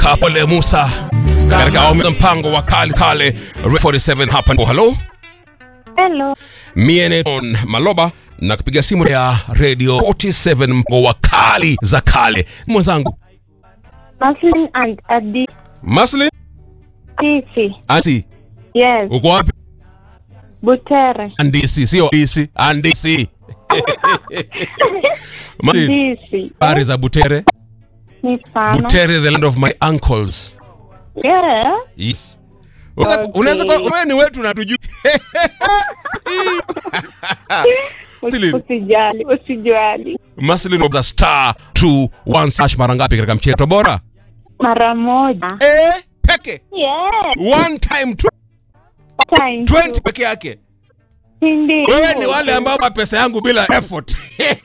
Kapole Musa katika awamu ya mpango wa kale kale Red 47 hapa ndipo. Hello, Hello. mie ni John Maloba na kupiga simu ya Radio 47 mpango wa kali za kale. Mwenzangu Maslin and Aditi. Masli Ansi, Yes. uko wapi? Butere. Andisi, sio Andisi, Andisi. Masli, Disi. habari za Butere? Ni sana. Butere, the land of my uncles. Yeah. Yes. Unaweza Okay. unaweza kuwa wewe ni wetu na tujui. Maslin. Usijali, usijali. Maslin of the star 2 sash mara ngapi katika mchezo bora? Mara moja. Eh, peke. Yes. One time tu, Time 20 peke yake. Ndio. Wewe ni wale ambao wa pesa yangu bila effort.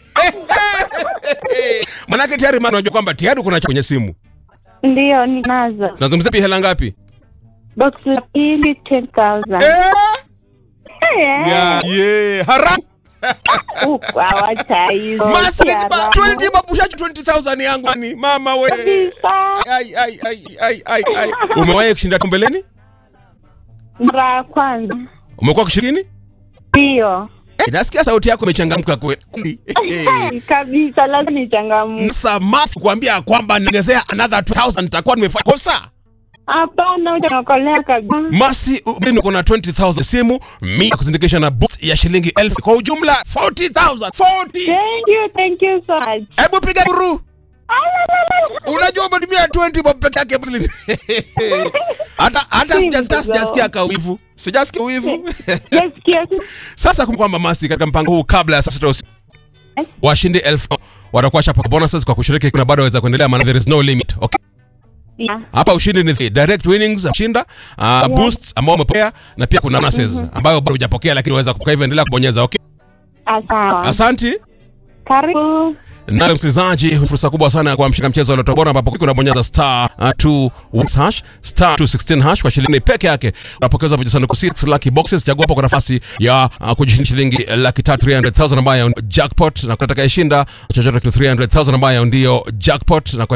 Manake tayari maana unajua kwamba tayari kuna kwenye simu. Ndio ninazo. Nazungumzia pia hela ngapi? Box la pili 10,000. Eh, Yeah. yeah, yeah. Haramu. Uko awacha hizo. Maslin ba Haramu. 20 babushaji 20000 yangu ni mama we. Kabisa. Ai ai ai ai ai ai. Umewahi kushinda tumbeleni? Mara ya kwanza. Umekuwa kushiriki? Ndio. Eh, nasikia sauti yako imechangamka kweli. Kabisa lazima nichangamke. Samasi kuambia kwamba niongezea another 2000 nitakuwa nimefanya kosa. Hapana, utaokolea kabisa. Masi mimi niko na 20000 simu, mimi kuzindikisha na boost ya shilingi 1000 kwa ujumla 40000. 40. Thank you, thank you so much. Hebu piga guru. Unajua umetumia 20 bob peke yake Muslim. Hata hata sijasikia sijasikia kauivu. Sijasikia uivu. Nasikia tu. Sasa kumbuka kwamba Masi katika mpango huu kabla ya saa sita usiku washindi elfu watakuwa shapa bonuses kwa kushiriki, kuna bado waweza kuendelea, maana there is no limit. Okay. Yeah. Hapa ushindi ni the direct winnings shinda uh, boosts ambao umepokea na pia kuna bonuses ambayo bado hujapokea lakini unaweza kwa hivyo endelea kubonyeza okay. Sawa. Asanti. Karibu. Na msikilizaji, fursa kubwa sana ya kwa mshika mchezo wa Lotto Bora ambapo kuna bonyeza star uh, 2 hash star 216 hash kwa shilingi peke yake unapokeza vijisanduku 6 lucky boxes. Chagua hapo kwa nafasi ya uh, kujishindia shilingi laki tatu 300,000 ambayo ndio jackpot, na kunataka ishinda chochote 300,000 ambayo ndio jackpot na kwa